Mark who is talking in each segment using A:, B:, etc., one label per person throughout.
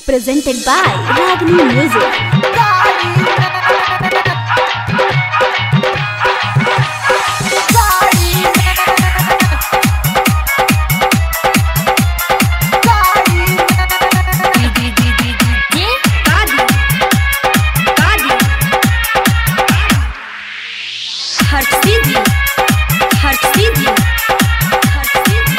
A: presented by Ragini Music.
B: हर्षिदी हर्षिदी हर्षिदी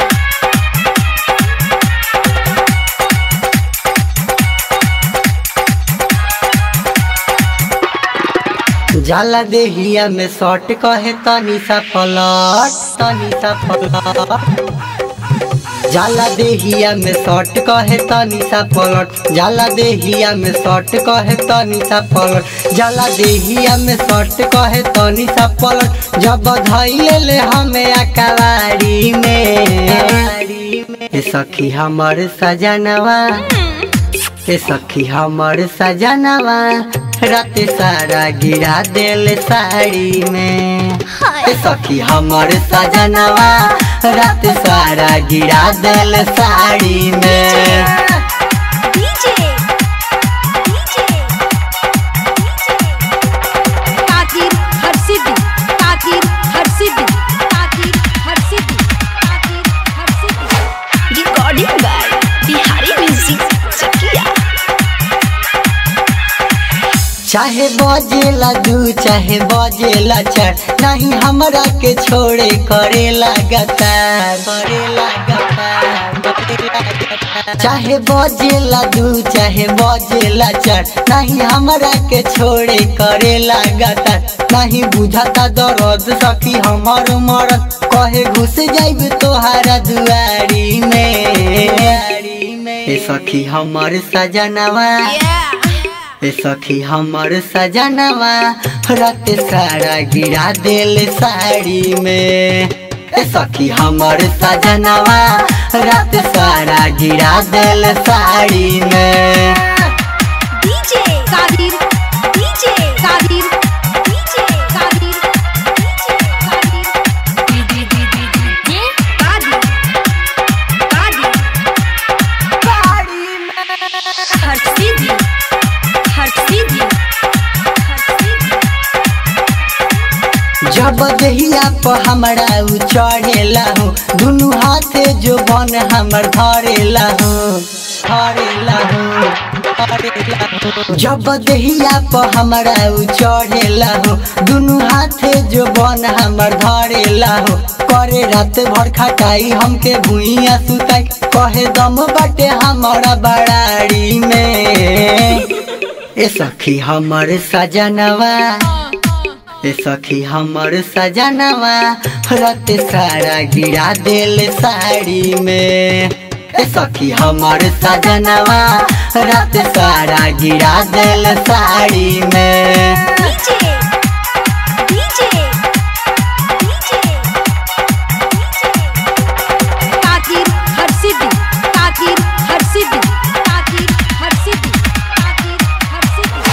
C: जाला देहिया में शॉर्ट कहे तनी सा पलट तनी सा पलट जाला देहिया में शॉर्ट कहे तनी सा पलट जाला देहिया में शॉर्ट कहे तनी सा पलट जाला देहिया में शॉर्ट कहे तनी सा पलट जब धैले ले हमें अकवारी में ए सखी हमर सजनवा ए सखी हमर सजनवा रात सारा गिरा दिल साड़ी में ए सखी हमर सजनवा रात सारा गिरा दिल साड़ी में
B: डीजे डीजे ताकीर हर्षिदी ताकीर हर्षिदी ताकीर हर्षिदी ताकीर हर्षिदी
A: Recording by Bihari Music Chakia.
C: चाहे बजेला दू चाहे बजेला चार नहीं हमरा के छोड़े करे लगातार करे लगातार करे लगातार। चाहे बजेला दू चाहे बजेला चार नहीं हमरा के छोड़े करे लगातार नहीं बुझाता दर्द सखी हमर मरद कहे घुस जाइब तोहारा दुआरी में ए सखी हमर सजनवा ए सखी हमर सजनवा रात सारा गिरा दिल साड़ी में ए सखी हमर सजनवा रात सारा गिरा दिल साड़ी में
B: DJ Kadir DJ Kadir DJ Kadir DJ Kadir D D D D D Kadir Kadir हर्षिदी हर्षिदी हर्षिदी
C: जब दहिया पर हमरा उ चढ़ेला हो दुनू हाथे जो बन हमर धरेला हो धरेला हो धरेला हो जब दहिया पर हमरा उ चढ़ेला हो दुनू हाथे जो बन हमर धरेला हो करे रात भर खटाई हमके भुइया सुताई कहे दम बाटे हमारा बड़ाड़ी में ए सखी हमर सजनवा ए सखी हमर सजनवा रात सारा गिरा दिल साड़ी में ए सखी हमर सजनवा रात सारा गिरा दिल साड़ी में
B: डीजे डीजे डीजे ताकीर हर्षिदी ताकीर हर्षिदी ताकीर हर्षिदी ताकीर हर्षिदी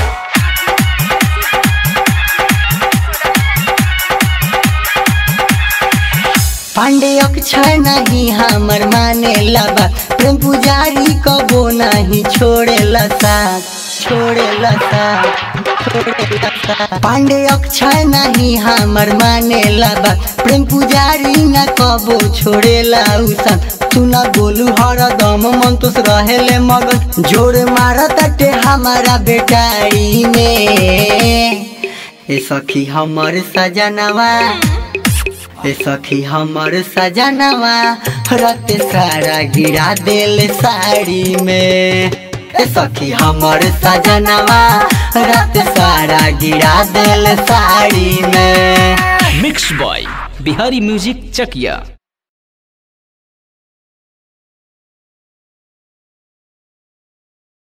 C: पांडे अक्षर नहीं हमर माने लबा प्रेम पुजारी कबो नहीं छोड़े साथ छोड़े साथ छोड़े साथ पांडे अक्षर नहीं हमर माने लबा प्रेम पुजारी न कबो छोड़े उसन सुना बोलू हर दम मंतुस रहेले मगन जोर मारत टे हमारा बेटाई में ए सखी हमर सजनवा ए सखी हमर सजनवा रात सारा गिरा दिल साड़ी में ए सखी हमर सजनवा रात सारा गिरा दिल साड़ी में
D: mix by Bihari music Chakiya